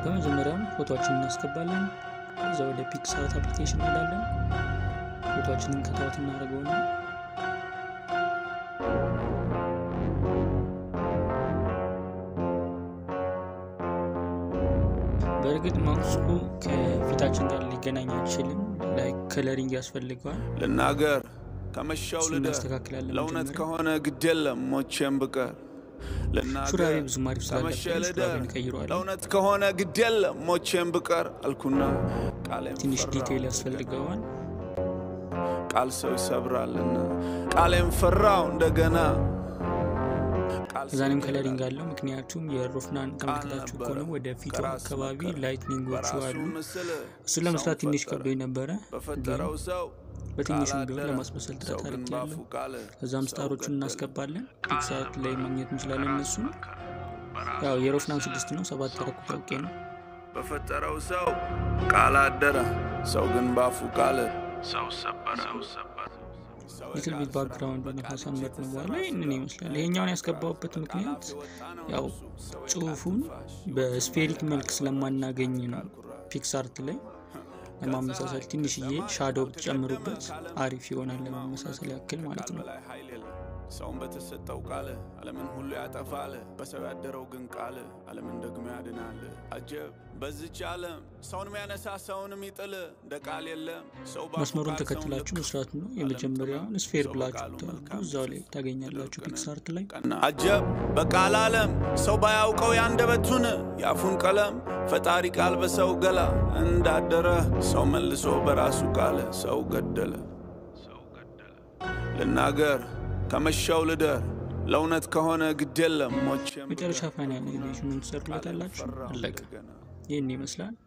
በመጀመሪያም ፎቶዎችን እናስገባለን። ከዛ ወደ ፒክሳርት አፕሊኬሽን እንሄዳለን። ፎቶዎችንን ከታወት እናደርገውና በእርግጥ ማውሱ ከፊታችን ጋር ሊገናኝ አይችልም። ላይ ከለሪንግ ያስፈልገዋል። ልናገር ከመሻው እሱን ልደር እናስተካክላለን ለእውነት መጀመሪያ። ከሆነ ግድ የለም ሞቼም ብቀር ሹራቤ ልናገር ብዙም አሪፍ ከመሸ ስላልነበረ ልደር ሹራቤን ቀይረዋል። ለእውነት ከሆነ ግድ የለም ሞቼም ብቀር አልኩና ቃሌም ትንሽ ፈራሁ ዲቴይል እንደገና። ያስፈልገዋል። ቃል ሰው ይሰብራልና ቃሌም ፈራው እንደገና ቃል እዛኔም ሰው ከለሪንግ ይላል። አለው። ምክንያቱም የሮፍናን ተመልክታችሁ ነበረ ከሆነ ወደ ፊቱ ከራስ አካባቢ በቀር ላይትኒንጎቹ በራሱ አሉ። ምስል እሱን ለመስራት ሰውን ትንሽ ፈጠረ። ከብዶኝ ነበረ፣ ግን በፈጠረው ሰው በትንሹም ቃል ቢሆን አደረ። ለማስመሰል ሰው ጥረት ግን አድርጌያለሁ። ባፉ ቃል ከዛም ሰው ስታሮቹን ገደለ። እናስገባለን። ፒክሳርት ላይ ማግኘት እንችላለን። እነሱን ያው የሮፍናን ስድስት ነው ሰባት ያደረኩት አውቄ ነው። በፈጠረው ሰው ቃል አደረ። ሰው ግን ባፉ ቃል ሰው ሰበረ። ሊትል ቢት ባክግራውንድ ካሳመር ነው በኋላ ይህንን ይመስላል። ይሄኛውን ያስገባሁበት ምክንያት ያው ጽሁፉን በስፌሪክ መልክ ስለማናገኝ ነው። ፒክሳርት ላይ ለማመሳሰል ትንሽዬ ሻዶው ብትጨምሩበት አሪፍ ይሆናል፣ ለማመሳሰል ያክል ማለት ነው። በላይ ኃይል የለም። ሰውን በተሰጠው ቃል ዓለምን ሁሉ ያጠፋል። በሰው ያደረው ግን ቃል ዓለምን ደግሞ ያድናል። አጀብ በዚች ዓለም ሰውን የሚያነሳ ሰውን የሚጥል እንደ ቃል የለም። ሰው ባፉ መስመሩን ቃል ሰውን ተከትላችሁ ልክ መስራት ነው። የመጀመሪያውን ስፌር ብላችሁ ብታደርጉ እዛው ላይ ታገኛላችሁ ፒክሳርት ላይ። ቀና አጀብ በቃል ዓለም ሰው ባያውቀው ያንደበቱን የአፉን ቀለም ፈጣሪ ቃል በሰው ገላ እንዳደረ ሰው መልሶ በራሱ ቃል ሰው ገደለ። ልናገር ከመሻው ልደር ለእውነት ከሆነ ግድ የለም ሞቼም መጨረሻ ፋይናል አኒሜሽኑን ትሰሩለታላችሁ። አለቀ። ይህን ይመስላል።